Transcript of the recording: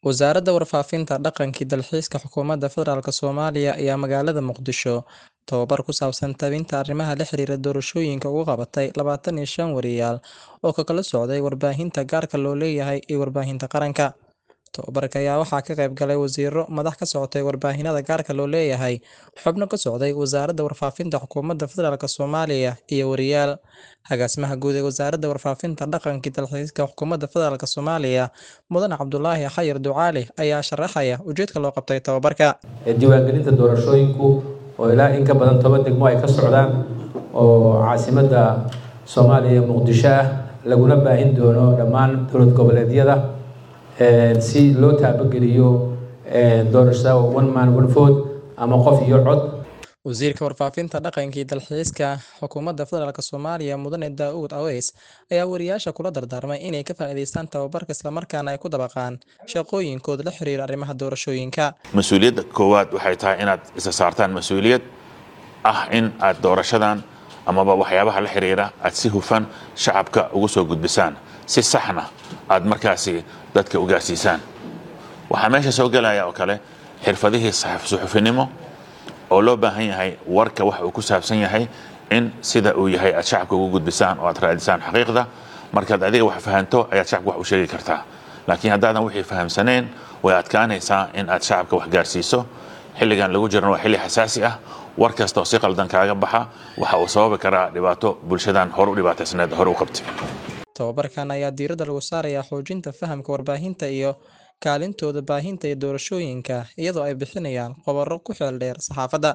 Wasaaradda Warfaafinta, Dhaqanka iyo Dalxiiska Xukuumadda Federaalk Soomaaliya ayaa magaalada Muqdisho tababar ku saabsan tebinta arrimaha la xiriira doorashooyinka ugu qabatay labatan iyo shan wariyaal oo ka kala socday warbaahinta gaarka loo leeyahay iyo warbaahinta qaranka. Tababarka ayaa waxaa ka qayb galay wasiirro, madax ka socotay warbaahinada gaarka loo leeyahay, xubno ka socday Wasaaradda Warfaafinta Xukuumadda Federaalk Soomaaliya, iyo wariyaal. Agaasimaha Guud ee Wasaaradda Warfaafinta, Dhaqanka iyo Dalxiiska Xukuumadda Federaalk Soomaaliya, Mudane Cabdulaahi Xayir Ducaale ayaa sharaxaya ujeedka loo qabtay tababarka. diiwaangelinta doorashooyinku oo ilaa in ka badan toban degmo ay ka socdaan oo caasimadda soomaaliya muqdisho ah laguna baahin doono dhammaan dowlad goboleedyada si loo taabageliyo doorashada one man one vote ama qof iyo cod Wasiirka Warfaafinta, Dhaqanka iyo Dalxiiska Xukuumadda Federaalk Soomaaliya Mudane Daa'uud Aweys ayaa wariyaasha kula dardaarmay inay ka faa'iidaystaan tababarka isla markaana ay ku dabaqaan shaqooyinkooda la xiriira arrimaha doorashooyinka. mas-uuliyadda koowaad waxay tahay inaad isa saartaan mas-uuliyad ah in aad doorashadan amaba waxyaabaha la xiriira aad si hufan shacabka ugu soo gudbisaan si saxna aad markaasi dadka u gaarsiisaan waxaa meesha soo gelaya oo kale xirfadihii suxufinimo oo loo baahan yahay warka waxa uu ku saabsan yahay in sida uu yahay aad shacabka ugu gudbisaan oo aad raadisaan xaqiiqda markaad adiga wax fahanto ayaad shacabka wax u sheegi kartaa laakiin haddaadan wixii fahamsaneen way adkaanaysaa in aad shacabka wax gaarsiiso xilligan lagu jirana waa xilli xasaasi ah war kasta oo si qaldan kaaga baxa waxa uu sababi karaa dhibaato bulshadan hore u dhibaataysneed hore u qabtay Tababarkan ayaa diiradda lagu saarayaa xoojinta fahamka warbaahinta iyo kaalintooda baahinta ee doorashooyinka iyadoo ay bixinayaan khubaro ku xeel dheer saxaafadda.